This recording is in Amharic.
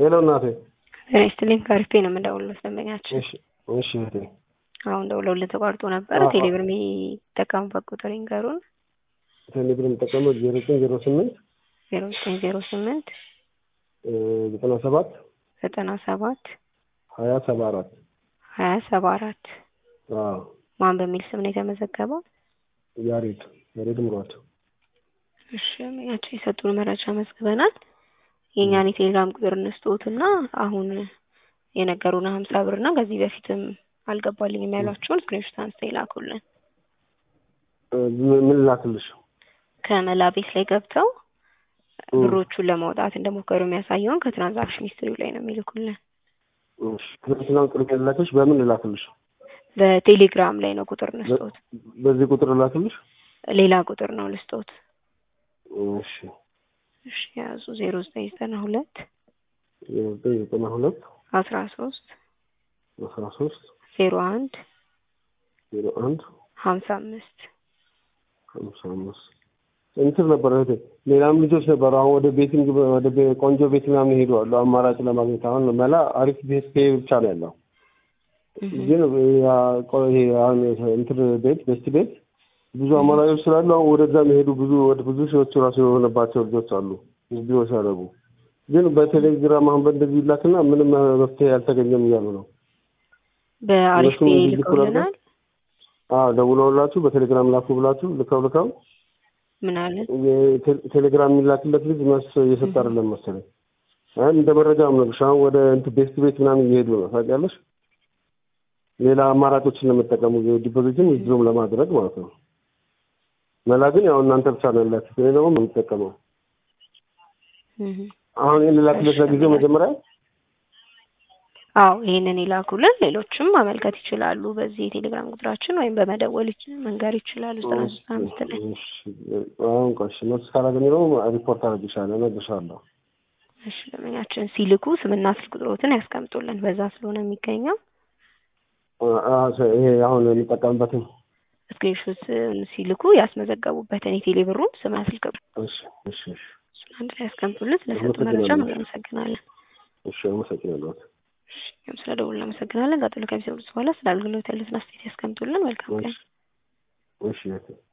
ሄሎ እናቴ። ጤና ይስጥልኝ ከአሪፍ ነው የምደውልልዎት ደንበኛችን። እሺ እሺ እህቴ። አሁን ደውለውልን ተቋርጦ ነበረ። አዎ። ቴሌብር የሚጠቀሙበት ቁጥር ይንገሩን። ቴሌብር የምጠቀመው ዜሮ ዘጠኝ ዜሮ ስምንት ዜሮ ዘጠኝ ዜሮ ስምንት ዘጠና ሰባት ዘጠና ሰባት ሀያ ሰባ አራት ሀያ ሰባ አራት አዎ ማን በሚል ስም ነው የተመዘገበው? ያሬድ ያሬድ ምሯት። እሺ ያቸው የሰጡን መረጃ መዝግበናል። የእኛን የቴሌግራም ቁጥር እንስጥዎትና አሁን የነገሩን ሀምሳ ብር እና ከዚህ በፊትም አልገባልኝም ያሏቸውን ስክሪንሾት አንስተው ይላኩልን። ምን ላክልሽ? ከመላ ቤት ላይ ገብተው እ። ብሮቹን ለማውጣት እንደሞከሩ የሚያሳየውን ከትራንዛክሽን ሂስትሪው ላይ ነው የሚልኩልን። እሺ ትናንትና ቁጥር የላክልሽ በምን ላክልሽ? በቴሌግራም ላይ ነው ቁጥር እንስጦት። በዚህ ቁጥር ላክልሽ? ሌላ ቁጥር ነው ልስጦት። እሺ እሺ ያዙ ዜሮ ዘጠኝ ዘጠና ሁለት ዘጠኝ ዘጠና ሁለት አስራ ሶስት አስራ ሶስት ዜሮ አንድ ዜሮ አንድ ሀምሳ አምስት ሀምሳ አምስት እንትን ነበር እህቴ፣ ሌላም ልጆች ነበሩ። አሁን ወደ ቤቲንግ ወደ ቤ- ቆንጆ ቤት ምናምን ሄዱ አሉ አማራጭ ለማግኘት። አሁን መላ አሪፍ ቤት ፔ ብቻ ነው ያለው። ግን ያ ቆ- ይሄ አሁን እንትን ቤት ቤስት ቤት ብዙ አማራጮች ስላሉ አሁን ወደዛ የሚሄዱ ብዙ ወደ ብዙ ሺዎች ራሱ የሆነባቸው ልጆች አሉ ቪዲዮ ሲያደርጉ። ግን በቴሌግራም አሁን በእንደዚህ ይላክና ምንም መፍትሄ አልተገኘም እያሉ ነው። በአሪፍ እነሱም ፔ እንዲህ ልከውልናል። አዎ ደውለውላችሁ በቴሌግራም ላኩ ብላችሁ ልከው ልከው ምን አለን? የቴ- ቴሌግራም የሚላክለት ልጅ መልስ እየሰጠ አይደለም መሰለኝ። አይ እንደ መረጃ ነው የምነግርሽ። አሁን ወደ እንትን ቤስት ቤት ምናምን እየሄዱ ነው ታውቂያለሽ። ሌላ አማራጮችን ለመጠቀሙ ዲፖዚትን ዊዝድሮም ለማድረግ ማለት ነው። መላ ግን ያው እናንተ ብቻ ነው ያላችሁ። እኔ ደግሞ የምጠቀመው እህ። አሁን ይህን ልላክለት ለጊዜው መጀመሪያ አዎ ይሄንን ይላኩልን። ሌሎችም ማመልከት ይችላሉ። በዚህ የቴሌግራም ቁጥራችን ወይም በመደወል ይች- መንገር ይችላሉ። ዘጠና ሶስት አምስት ላይ እሺ፣ አሁን ቆይ እሺ፣ መልስ ካላገኘ ደግሞ ሪፖርት አደርግሻለሁ፣ እነግርሻለሁ። እሺ ደንበኛችን ሲልኩ ስምና ስልክ ቁጥሮትን ያስቀምጡልን። በዛ ስለሆነ የሚገኘው አ- አ- ይሄ አሁን የሚጠቀምበትን ስክሪንሾት ሲልኩ ያስመዘገቡበትን የቴሌ ብሩን ስምና ስልክ ቁጥር እሺ፣ እሺ፣ እሺ፣ እሱን አንድ ላይ ያስቀምጡልን። ስለሰጡ መረጃ አመሰግናለሁ። እናመሰግናለን። እሺ፣ አመሰግናለሁ። እሺ እኛም ስለ ደውል እናመሰግናለን። ቀጥሎ ከሚሰጡት በኋላ ስለ አገልግሎት ያሉትን አስተያየት ያስቀምጡልን። መልካም ቀን። እሺ፣ እሺ